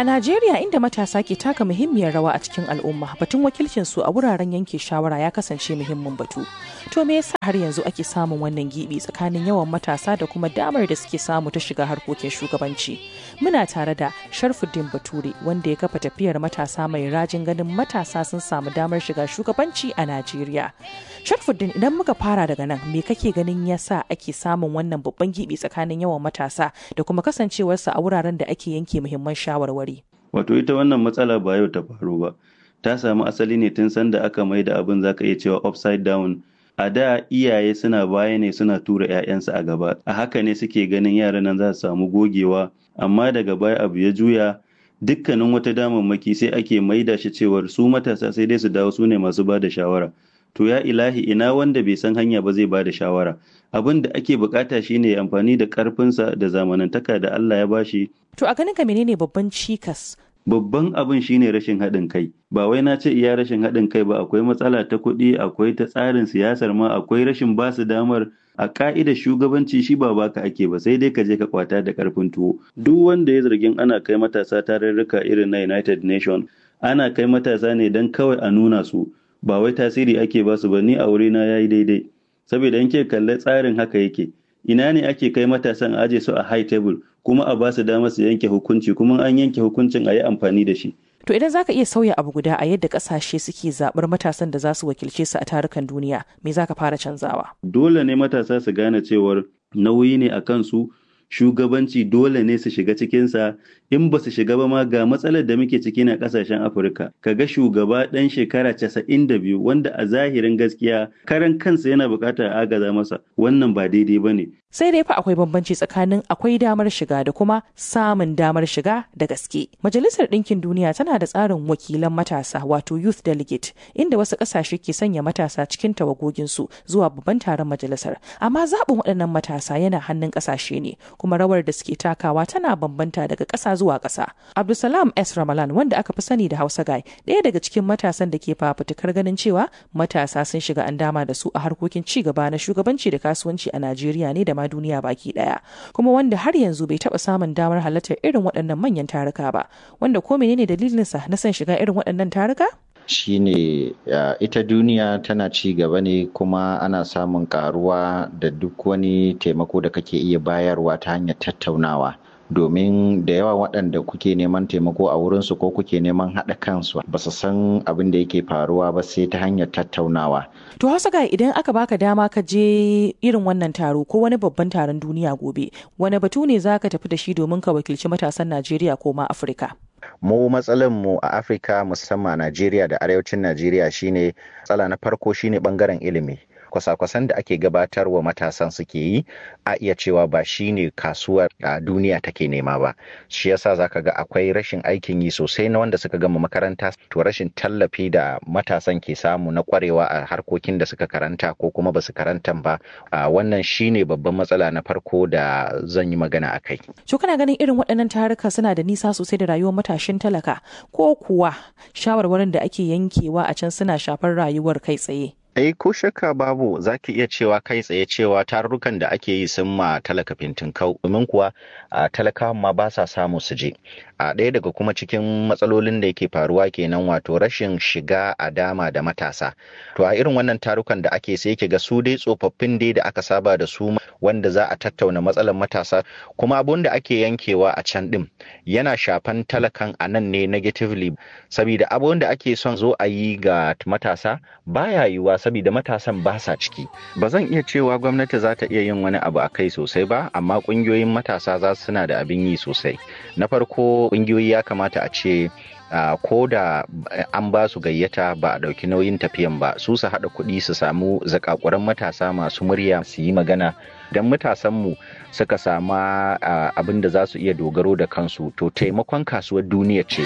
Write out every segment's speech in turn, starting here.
A Najeriya inda matasa ke taka muhimmiyar rawa a cikin al'umma batun wakilcin su a wuraren yanke shawara ya kasance muhimmin batu. To me yasa har yanzu ake samun wannan gibi tsakanin yawan matasa da kuma damar da suke samu ta shiga harkokin shugabanci? Muna tare da Sharfuddin Bature wanda ya kafa tafiyar matasa mai rajin ganin matasa sun samu damar shiga shugabanci a Najeriya. Sharfuddin idan muka fara daga nan me kake ganin yasa ake samun wannan babban gibi tsakanin yawan matasa da kuma kasancewarsa a wuraren da ake yanke muhimman shawarwari? Wato ita wannan matsala ba yau ta faru ba. Ta samu asali ne tun sanda aka mai da abin zaka iya cewa upside down. A da iyaye suna baya ne suna tura 'ya'yansu a gaba. A haka ne suke ganin yaran nan za su samu gogewa. Amma daga baya abu ya juya dukkanin wata damammaki sai ake maida shi cewar su matasa sai dai su dawo su ne masu ba da shawara. To ya ilahi ina wanda bai san hanya ba zai ba da shawara. Abin da ake bukata shine amfani da karfinsa da zamanantaka da Allah ya bashi To a ganin ka menene babban cikas? Babban abin shine rashin haɗin kai. Ba wai na ce iya rashin haɗin kai ba akwai matsala ta kuɗi, akwai ta tsarin siyasar ma, akwai rashin basu damar a ka'idar shugabanci shi ba baka ake ba sai dai ka je ka kwata da karfin tuwo. Duk wanda ya zargin ana kai matasa tarurruka irin na United Nation, ana kai matasa ne don kawai a nuna su. Ba wai tasiri ake basu ba ni a wurina yayi daidai. Saboda in ke kalle tsarin haka yake. ina ne ake kai matasan aje su a high table kuma a ba su damar su yanke hukunci kuma an yanke hukuncin a yi amfani da shi. To idan zaka iya sauya abu guda a yadda kasashe suke zaɓar matasan da za su wakilce su a tarukan duniya, me zaka fara canzawa? Dole ne matasa su gane cewar nauyi ne a kansu shugabanci dole ne su shiga cikinsa in ba su shiga ba ma ga matsalar da muke ciki na kasashen afirka kaga shugaba ɗan shekara casa'in da biyu wanda a zahirin gaskiya karan kansa yana buƙatar agaza masa wannan ba daidai ba ne sai dai fa akwai bambanci tsakanin akwai damar shiga da kuma samun damar shiga da gaske majalisar ɗinkin duniya tana da tsarin wakilan matasa wato youth delegate inda wasu ƙasashe ke sanya matasa cikin tawagoginsu zuwa babban taron majalisar amma zaɓin waɗannan matasa yana hannun ƙasashe ne kuma rawar da suke takawa tana bambanta daga ƙasa zuwa ƙasa. Abdulsalam S. Ramalan wanda aka fi sani da Hausa Guy ɗaya daga cikin matasan da ke fafutukar ganin cewa matasa sun shiga an dama da su a harkokin ci gaba na shugabanci da kasuwanci a Najeriya ne da ma duniya baki ɗaya. Kuma wanda har yanzu bai taɓa samun damar halartar irin waɗannan manyan taruka ba. Wanda ko menene dalilinsa na son shiga irin waɗannan taruka? shine uh, ita duniya tana ci gaba ne kuma ana samun karuwa da duk wani taimako da kake iya bayarwa ta hanyar tattaunawa domin da yawa waɗanda kuke neman taimako a wurinsu ko kuke neman haɗa kansu ba su san abin da yake faruwa ba sai ta hanyar tattaunawa. To hausa ga idan aka baka dama ka je irin wannan taro ko wani babban taron duniya gobe wani batu ne za ka tafi da shi domin ka wakilci matasan Najeriya ko ma Afirka? mu matsalan mu a afirka musamman najeriya da arewacin najeriya shine matsala na farko shine bangaren ilimi kwasa-kwasan da ake gabatarwa matasan suke yi a iya cewa ba shine kasuwar a duniya take nema ba shi yasa zaka ga akwai rashin aikin yi sosai na wanda suka gama makaranta to rashin tallafi da matasan ke samu na kwarewa a harkokin da suka karanta ko kuma ba su karantan ba wannan shine babban matsala na farko da zan yi magana a kai to kana ganin irin waɗannan taruka suna da nisa sosai da rayuwar matashin talaka ko kuwa shawarwarin da ake yankewa a can suna shafar rayuwar kai tsaye Eh ko shakka babu za ki iya cewa kai tsaye cewa tarurrukan da ake yi sun ma talaka fintin kau domin kuwa a talakawan ma ba sa samu su je. A ɗaya daga kuma cikin matsalolin da yake faruwa kenan wato rashin shiga a dama da matasa. To a irin wannan tarukan da ake sai ki ga su dai tsofaffin dai da aka saba da su wanda za a tattauna matsalar matasa kuma abun da ake yankewa a can ɗin yana shafan talakan a nan ne negatively saboda abun da ake son zo a yi ga matasa baya yiwuwa saboda matasan ba sa ciki ba zan iya cewa gwamnati za ta iya yin wani abu a kai sosai ba amma kungiyoyin matasa za su suna da abin yi sosai na farko kungiyoyi ya kamata a ce Uh, ko da an ba su gayyata ba a ɗauki nauyin tafiyan ba su su haɗa kuɗi su samu zakakuran matasa masu murya su yi magana don matasanmu suka sama uh, abin da za su iya dogaro da kansu to taimakon kasuwar duniya ce.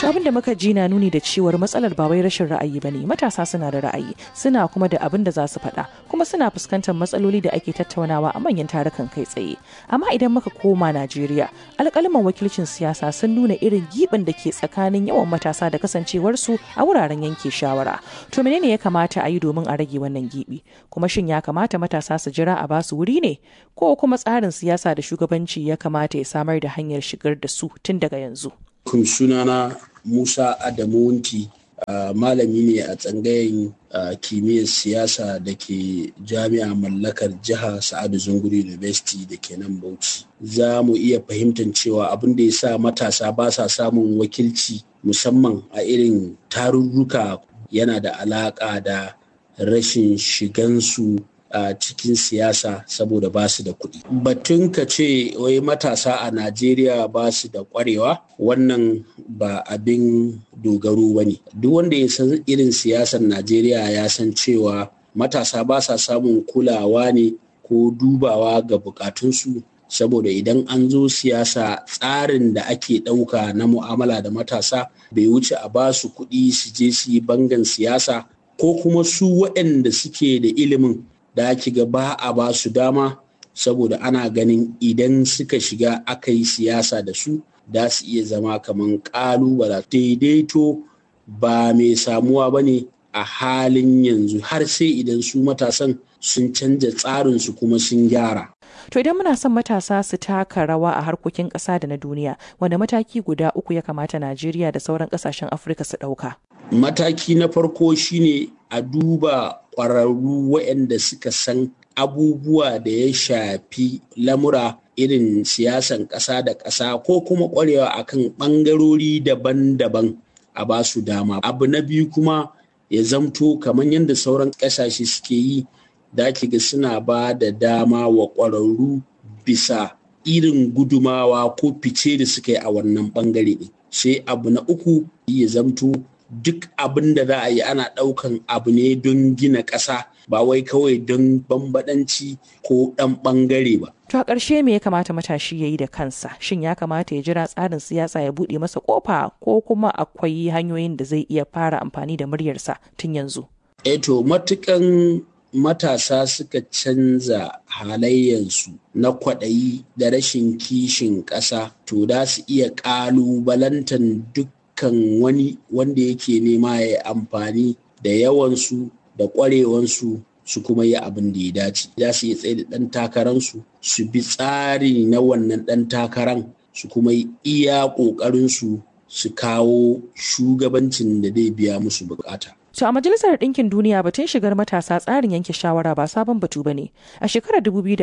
abin da muka ji na nuni da cewar matsalar ba wai rashin ra'ayi ba ne matasa suna da ra'ayi suna kuma da abin da za su faɗa kuma suna fuskantar matsaloli da ake tattaunawa a manyan tarukan kai tsaye amma idan muka koma najeriya alƙalman wakilcin siyasa sun nuna irin giɓin da ke tsakanin yawan matasa da kasancewarsu a wuraren yanke shawara to menene ya kamata a yi domin a rage wannan giɓi kuma shin ya kamata matasa su jira a basu wuri ne ko kuma tsarin siyasa da shugabanci ya kamata ya samar da hanyar shigar da su tun daga yanzu kun sunana Musa Adamu Wunti uh, malami ne a tsangayen uh, kimiyyar siyasa da ke jami'a mallakar jiha Sa'adu Zunguri University da ke nan Bauchi. Za mu iya fahimtar cewa abin da ya sa matasa ba sa samun wakilci musamman a irin tarurruka yana da alaƙa da rashin shigansu a cikin siyasa saboda ba su da kuɗi. Batun ka ce wai matasa a Najeriya ba su da ƙwarewa wannan ba abin dogaro ba ne. Duk wanda ya san irin siyasar Najeriya ya san cewa matasa ba sa samun kulawa ne ko dubawa ga bukatunsu saboda idan an zo siyasa tsarin da ake ɗauka na mu'amala da matasa bai wuce a ba su kuɗi su je su yi bangan siyasa ko kuma su waɗanda suke da ilimin da ake ga ba a ba su dama saboda ana ganin idan suka shiga aka yi siyasa da su da su iya zama kamar ƙalubala daidaito ba mai samuwa ba ne a halin yanzu har sai idan su matasan sun canja tsarinsu kuma sun gyara. To idan muna son matasa su taka rawa a harkokin ƙasa da na duniya, wanda mataki guda uku ya kamata Najeriya da sauran ƙasashen Afirka su ɗauka? Mataki na farko shine a duba ƙwararru waɗanda suka san abubuwa da ya shafi lamura irin siyasan ƙasa da ƙasa ko kuma ƙwarewa akan ɓangarori daban-daban a ba su dama. Abu na biyu kuma ya zamto kamar yadda sauran ƙasashe suke yi da ga suna ba da dama wa ƙwararru bisa irin gudumawa ko fice da suka yi a wannan ɓangare ɗin. Sai abu na uku ya zamto duk abin da za a yi ana ɗaukan abu ne don gina ƙasa ba wai kawai don bambaɗanci ko ɗan ɓangare ba. To a ƙarshe me ya kamata matashi ya yi da kansa? Shin ya kamata ya jira tsarin siyasa ya buɗe masa ƙofa ko kuma akwai hanyoyin da zai iya fara amfani da muryarsa tun yanzu? Eto matukan matasa suka canza halayensu na kwaɗayi da rashin kishin ƙasa to da su iya ƙalubalantan dukkan wani wanda yake nema ya amfani da yawansu da ƙwarewansu su kuma yi abin da ya dace za su iya tsaye da ɗan takararsu su bi tsari na wannan ɗan takaran su kuma yi iya ƙoƙarinsu su kawo shugabancin da zai biya musu bukata. To a Majalisar Ɗinkin Duniya batun shigar matasa tsarin yanke shawara ba sabon batu ba ne. A shekarar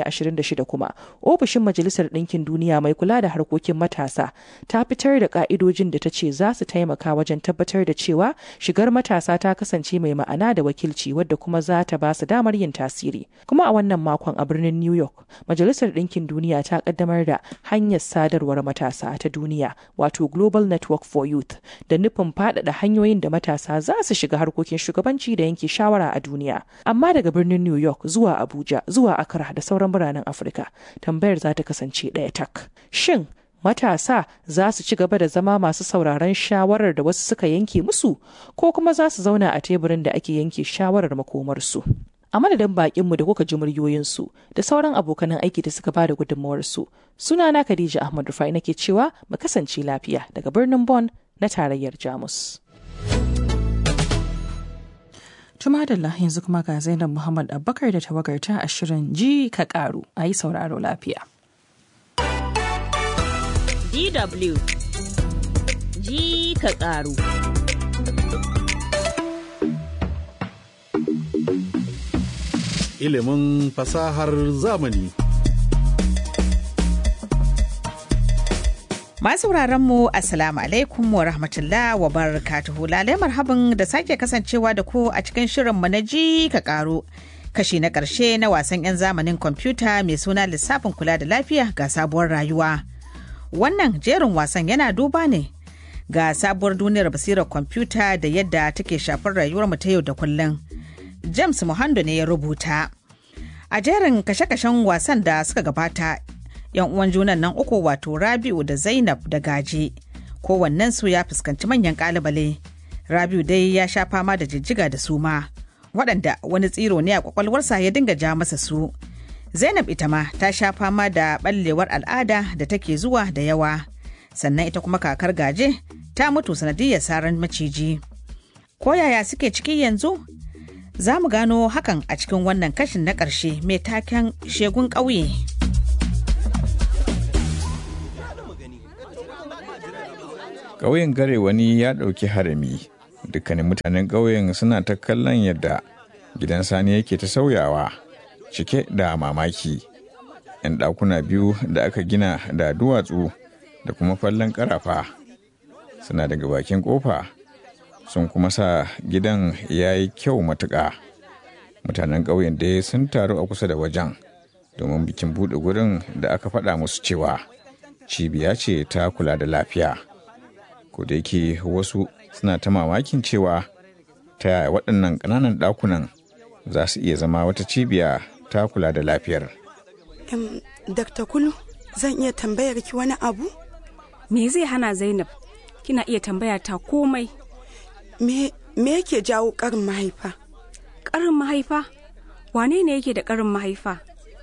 2026 kuma, ofishin Majalisar Ɗinkin Duniya mai kula da harkokin matasa ta fitar da ƙa'idojin da ta ce za su taimaka wajen tabbatar da cewa shigar matasa ta kasance mai ma'ana da wakilci wadda kuma za ta ba su damar yin tasiri. Kuma a wannan makon a birnin New York, Majalisar Ɗinkin Duniya ta kaddamar da hanyar sadarwar matasa ta duniya wato Global Network for Youth da nufin faɗaɗa hanyoyin da matasa za su shiga harkokin harkokin shugabanci da yanke shawara a duniya amma daga birnin new york zuwa abuja zuwa accra da sauran biranen afirka tambayar za ta kasance ɗaya tak shin matasa za su ci gaba da zama masu sauraron shawarar da wasu suka yanke musu ko kuma za su zauna a teburin da ake yanke shawarar makomarsu a madadin bakinmu da kuka ji muryoyinsu da sauran abokanan aiki da suka bada gudunmawarsu sunana khadija ahmad rufai nake cewa mu kasance lafiya daga birnin Bon na tarayyar jamus Tuma da yanzu kuma ga Zainab Muhammad Abubakar da tawagarta a shirin ji ka karu a yi sauraro lafiya. DW ji ka karu. Ilimin fasahar zamani. Masu mu Assalamu alaikum wa rahmatullah wa barakatuhu lalai marhaban da sake kasancewa da ku a cikin shirinmu na ji ka karo. Kashi na ƙarshe na wasan 'yan zamanin kwamfuta mai suna lissafin kula da lafiya ga sabuwar rayuwa. Wannan jerin wasan yana duba ne ga sabuwar duniyar basirar kwamfuta da yadda take shafar rayuwar ta yau da kullum. James Muhando ne ya rubuta. A jerin kashe-kashen wasan da suka gabata yan uwan junan nan uku wato rabi'u da zainab da gaje kowannensu ya fuskanci manyan kalubale rabiu dai ya sha fama da jijjiga da suma waɗanda wani tsiro ne a kwakwalwarsa ya dinga ja masa su zainab ita ma ta sha fama da ɓallewar al'ada da take zuwa da yawa sannan ita kuma kakar gaje ta mutu sanadiyar saran maciji ko yaya suke ciki yanzu za mu gano hakan a cikin wannan kashin na ƙarshe mai taken shegun ƙauye. ƙauyen gare wani ya ɗauki harami dukkanin mutanen ƙauyen suna ta kallon yadda gidan sani yake ta sauyawa cike da mamaki 'yan ɗakuna biyu da aka gina da duwatsu da kuma fallon ƙarafa suna daga bakin ƙofa sun kuma sa gidan ya yi kyau matuƙa mutanen ƙauyen dai sun taru a kusa da wajen domin bikin buɗe gurin da aka faɗa musu cewa cibiya ce ta kula da lafiya ko da yake wasu suna ta mamakin cewa ta yaya waɗannan ƙananan ɗakunan za su iya zama wata cibiya ta kula da lafiyar Um, Dr. Kulu, zan iya tambayar ki wani abu? Me zai hana Zainab? Kina iya tambaya ta komai. Me, me yake jawo ƙarin mahaifa? Ƙarin mahaifa? Wane ne yake da ƙarin mahaifa?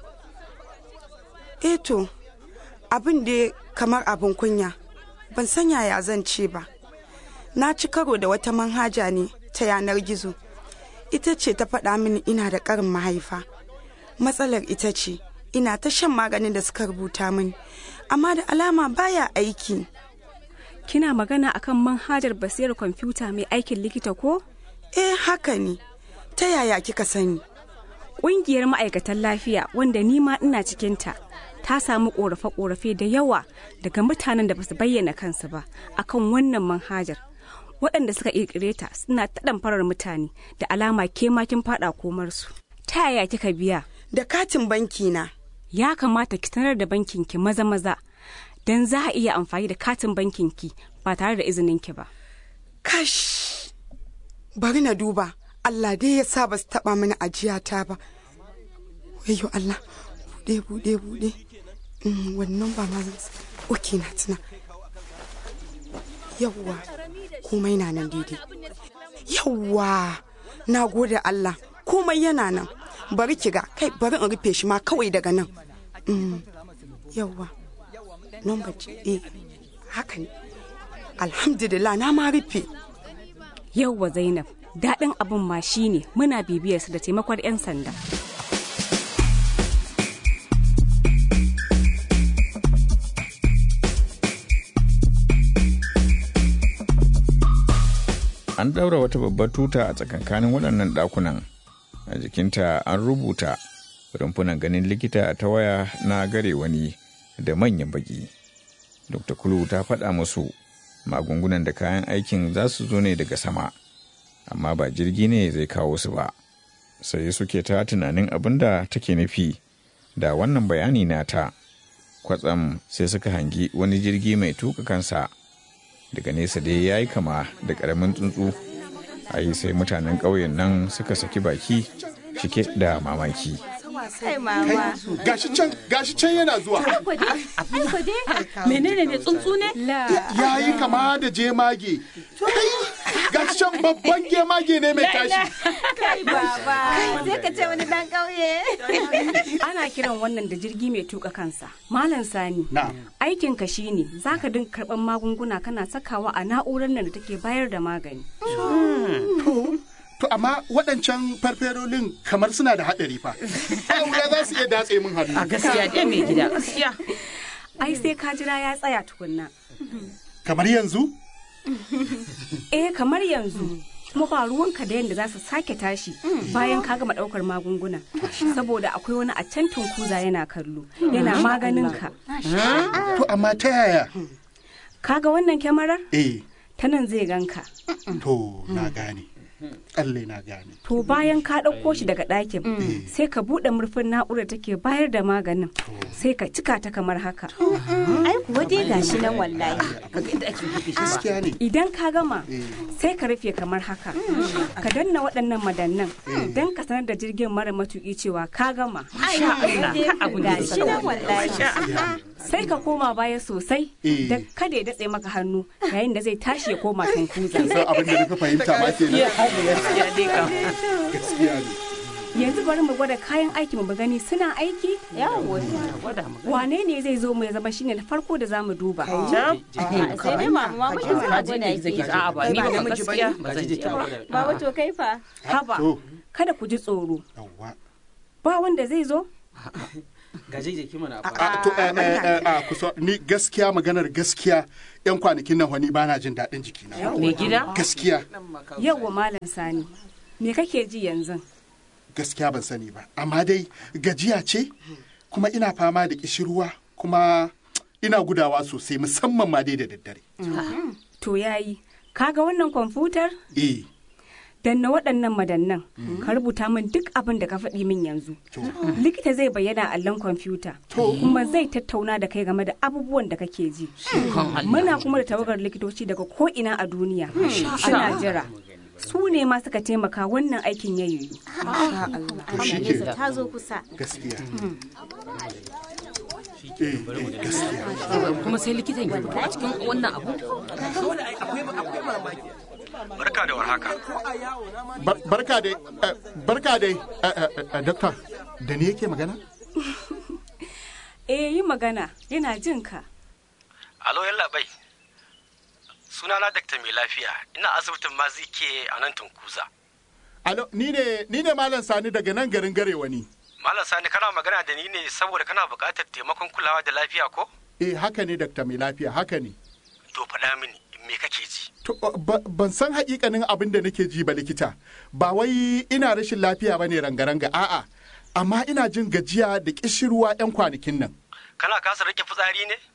Eto, abin da kamar abin kunya, ban san yaya zan ce ba. Na ci karo da wata manhaja ne ta yanar gizo. Ita ce ta faɗa mini ina da ƙarin mahaifa. Matsalar ita ce, ina ta shan maganin da suka rubuta mini, amma da alama baya aiki. Kina magana akan manhajar basirar kwamfuta mai aikin likita ko? Eh haka ne, ta yaya kika sani? Ƙungiyar ma'aikatan lafiya wanda ni ma ina cikinta ta samu ƙorafe-ƙorafe da yawa daga mutanen da basu bayyana kansu ba akan wannan manhajar. Waɗanda suka ƙirƙire ta suna ta farar mutane da alama ke makin faɗa komarsu. Ta yaya kika biya? Da katin banki na. Ya kamata ki sanar da bankinki maza-maza don za a iya amfani da katin bankinki ba tare da izininki ba. Kash! Bari na duba, Allah dai ya sa ba su taɓa mini ajiyata ba. Wayo Allah, buɗe buɗe buɗe. Mm, wannan ba ma zan Oke na tuna. Yawwa, komai na nan daidai. Yawwa, na gode Allah, komai yana nan. Bari ki ga, kai bari in rufe shi ma kawai daga nan. Mm, yawwa. Nomba eh, haka ne. Alhamdulillah na ma rufe. Yauwa Zainab, daɗin abin ma shine muna bibiyarsu da taimakon 'yan sanda. an ɗaura wata babbar tuta a tsakankanin waɗannan ɗakunan a jikinta an rubuta rumfunan ganin likita ta waya na gare wani da manyan baki dr kulu ta faɗa musu magungunan da kayan aikin za su zo ne daga sama amma ba jirgi ne zai kawo su ba sai suke ta tunanin abin da take nufi da wannan bayani nata kwatsam sai suka hangi wani jirgi mai tuka kansa daga nesa dai ya yi kama da ƙaramin tsuntsu a yi sai mutanen ƙauyen nan suka saki baki cike da mamaki gashi can gashi can yana zuwa menene ne tsuntsu ne ya yi kama da jemage gashi can babban gemage ne mai tashi kai baba sai ka ce wani dan kauye ana kiran wannan da jirgi mai tuka kansa malam sani aikin ka shine zaka dinga karban magunguna kana sakawa a na'urar nan da take bayar da magani To amma waɗancan farferolin kamar suna da haɗari fa. Aure za su iya datse min hannu. A gaskiya dai mai gida gaskiya. Ai sai ka jira ya tsaya tukunna. Kamar yanzu? Eh kamar yanzu. Kuma ba ruwanka da yadda za su sake tashi bayan ka gama ɗaukar magunguna. Saboda akwai wani a can tunkuza yana kallo. Yana maganin ka. To amma ta yaya? Kaga wannan kyamarar? Eh. Ta nan zai ganka. To na gane. Tsalle na gane. To bayan ka ɗauko shi daga ɗakin sai ka buɗe murfin na'urar take bayar da maganin sai ka cika ta kamar haka. ai kuwa dai gashi nan wallahi Gaskiya ne. Idan ka gama sai ka rufe kamar haka. Ka danna waɗannan madannan don ka sanar da jirgin mara matuƙi cewa ka gama. Ai Allah ka abu ne gashi nan wallahi sai ka koma baya sosai Eh. da kada ya datse maka hannu yayin da zai tashi ya koma tunkuza kin san abin da nufi fahimta ma kenan gaskiya dai kam gaskiya ne yanzu bari mu gwada kayan aiki mu gani suna aiki Yawo. wane ne zai zo mu ya zama shine na farko da zamu duba Sai dai mama ma muke sa Kaji gwada ne zaki ki. a'a ba ni ba namiji gaskiya bane. ba zan je ba Baba to kai fa. haba to kada ku ji tsoro yawwa ba wanda zai zo gaje jiki mana a to eh, eh, eh, a kusa ni gaskiya maganar gaskiya yan kwanakin nan wani bana jin daɗin jikina mai gida gaskiya yawwa malam sani me kake ji yanzu gaskiya ban sani ba amma dai gajiya ce kuma ina fama da kishirwa kuma ina gudawa sosai musamman ma dai da daddare to yayi kaga wannan kwamfutar eh danna waɗannan madannan ka rubuta min duk abin da ka faɗi min yanzu likita zai bayyana a allon kwamfuta kuma zai tattauna da kai game da abubuwan da kake ji muna kuma da tawagar likitoci daga ko'ina a duniya ana jira su ne ma suka taimaka wannan aikin ya yiwu to shi ke Ta zo kusa. gaskiya eh eh, gaskiya kuma sai likitan ya fito a cikin wannan abu Barka da warhaka. Bar- barka dai eh, barka dai eh, eh, eh, doctor da ni yake magana eh yi magana yana jin ka Alo yalla bai. Sunana Dr. Mai Lafiya. Ina asibitin Mazike a nan Tunkuza. alo ni ne ni ne malam sani daga nan garin garewa ni Malam Sani kana magana da ni ne saboda kana buƙatar taimakon kulawa da lafiya ko? eh haka ne doctor mai lafiya haka ne To faɗa mini me kake ji? To, ba- ban san hakikanin abin da nake ji ba likita ba wai ina rashin lafiya ba ne rangaranga a'a amma ina jin gajiya da kishirwa 'yan kwanakin nan Kana kasa rike fitsari ne?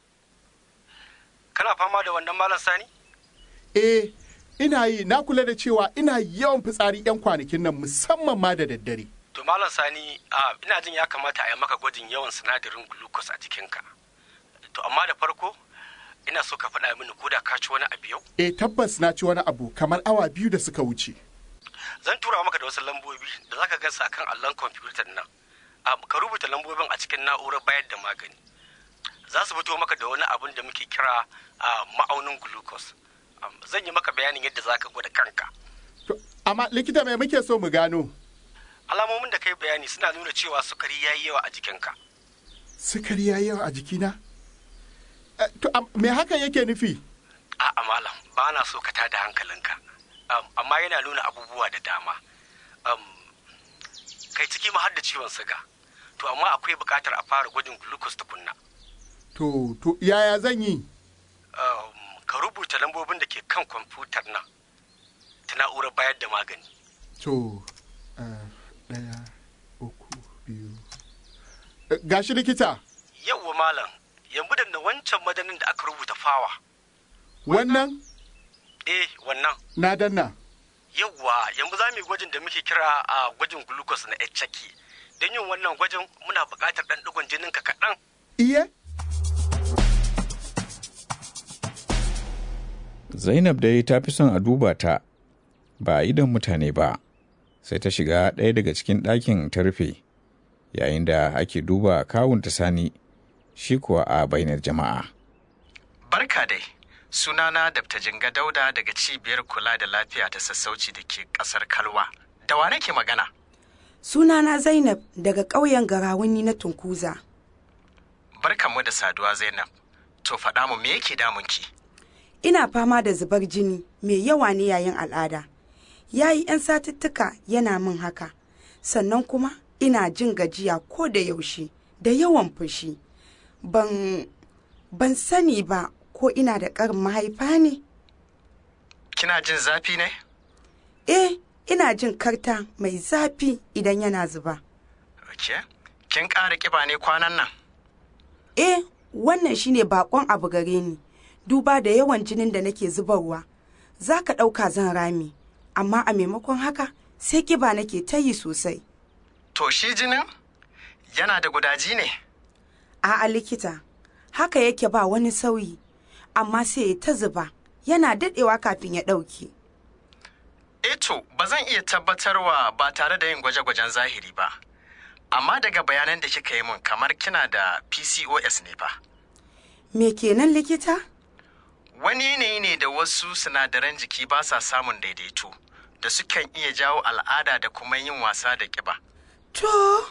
Kana fama da wannan Malam Sani? eh ina yi na kula da cewa ina yawan fitsari 'yan kwanakin nan musamman ma da daddare To Malam Sani, a ina jin ya kamata a yi maka gwajin yawan sinadarin glucose a jikinka. To amma da farko, ina so ka faɗa mini ko da ka ci wani abu yau? eh tabbas na ci wani abu kamar awa biyu da suka wuce Zan tura maka da wasu lambobi da zaka gansu akan allon kwamfutar nan. Am, Ka rubuta lambobin a cikin na'urar bayar da magani. Za su fito maka da wani abun da muke kira a ma'aunin glucose. Am, Zan yi maka bayanin yadda zaka gwada kanka. amma likita mai muke so mu gano Alamomin da kai bayani suna nuna cewa sukari ya yi yawa a jikinka. sukari ya yawa a jikina Eh, to am- me hakan yake nufi A'a malam, ba na so ka tada hankalinka. Um, amma yana nuna abubuwa da dama. Um, kai ciki ma har da ciwon siga. To amma akwai buƙatar a fara gwajin glucose tukunna. to to yaya zan yi Um, ka rubuta lambobin da ke kan kwamfutar nan ta na'urar bayar da magani. to eh, ɗaya uku biyu Eh, gashi likita Yawwa malam, yanzu da wancan madanin da aka rubuta fawa. wannan Eh, wannan. na danna Yawwa, yanzu za mu yi gwajin da muke kira a gwajin glucose na HCG. Don yin wannan gwajin muna buƙatar ɗan ɗigon jininka kaɗan. iye Zainab dai ta fi son a duba ta ba a idon mutane ba, sai ta shiga ɗaya daga cikin ɗakin ta rufe, yayin da ake duba kawunta sani, shi kuwa a bainar jama'a. Barka dai, sunana Dr. Jinga Dauda daga cibiyar kula da lafiya ta sassauci da ke ƙasar Kalwa. Da wa nake magana? Sunana Zainab daga ƙauyen Garawuni na Tunkuza. Barkanmu da saduwa Zainab. To faɗa mu me yake damunki? Ina fama da zubar jini mai yawa ne yayin al'ada. Ya yi 'yan satuttuka yana min haka. Sannan kuma ina jin gajiya ko da yaushe da yawan fushi. Ban ban sani ba ko ina da ƙarin mahaifa ne? Kina jin zafi ne? Eh, ina jin karta mai zafi idan yana zuba. Ke? Kin ƙara ƙiba ne kwanan nan? Eh, wannan shine bakon abu gare ni. Duba da yawan jinin da nake zubarwa. Za ka ɗauka zan rami, amma a maimakon haka sai kiba nake ta yi sosai. To shi jinin? Yana da gudaji ne? A'a likita, haka yake ba wani sauyi, amma sai ya ta zuba, yana daɗewa kafin ya ɗauke. Eto, ba zan iya tabbatarwa ba tare da yin gwaje-gwajen zahiri ba. Amma daga bayanan da kika yi mun kamar kina da PCOS ne fa. Me kenan likita? Wani yanayi ne da wasu sinadaran jiki ba sa samun daidaito da sukan iya jawo al'ada da kuma yin wasa da ƙiba. To,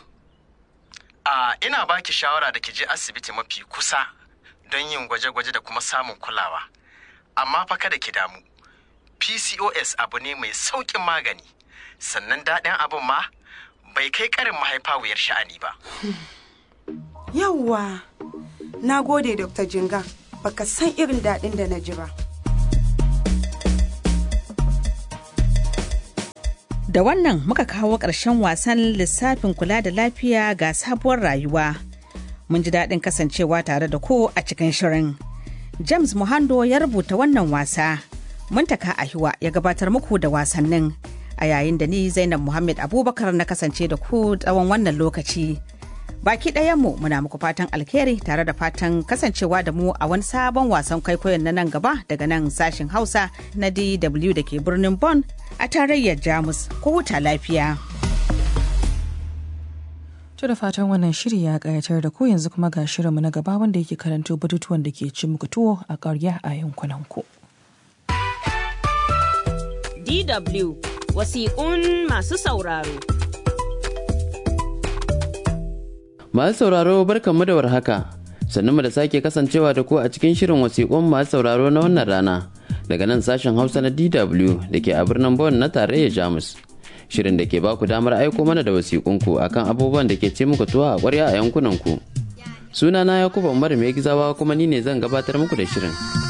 A ina baki shawara da ki je asibiti mafi kusa don yin gwaje-gwaje da kuma samun kulawa. Amma fa kada ki damu. PCOS abu ne mai sauƙin magani. Sannan daɗin abin ma bai kai ƙarin mahaifa wuyar sha'ani ba. yawwa. Na gode Dr. Jinga, baka san irin daɗin da na ji ba. Da wannan muka kawo ƙarshen wasan lissafin kula da lafiya ga sabuwar rayuwa. Mun ji daɗin kasancewa tare da ku a cikin shirin. James Muhando ya rubuta wannan wasa. Muntaka Ahiwa ya gabatar muku da wasannin. A yayin da ni Zainab Muhammad Abubakar na kasance da ku tsawon wannan lokaci. Baki ɗayanmu muna muku fatan alheri tare da fatan kasancewa da mu a wani sabon wasan kwaikwayon na nan gaba daga nan sashin Hausa na DW da ke birnin Bonn a tarayyar Jamus. Ku huta lafiya. To da fatan wannan shiri ya ƙayatar da ku yanzu kuma ga shirinmu na gaba wanda yake karanto batutuwan da ke ci muku tuwo a ƙarya a yankunan ku. DW wasiƙun masu sauraro. Masu sauraro barkanmu da warhaka. Sannu mu da sake kasancewa da ku a cikin shirin wasiƙun masu sauraro na wannan rana daga nan sashen Hausa na DW da ke a birnin Bonn na tarayyar Jamus. Shirin da ke baku damar aiko mana da wasiƙunku akan abubuwan da ke ce muku tuwa a ƙwarya a yankunan ku. Sunana Yakubu Umar Mai Gizawa kuma ni ne zan gabatar muku da shirin.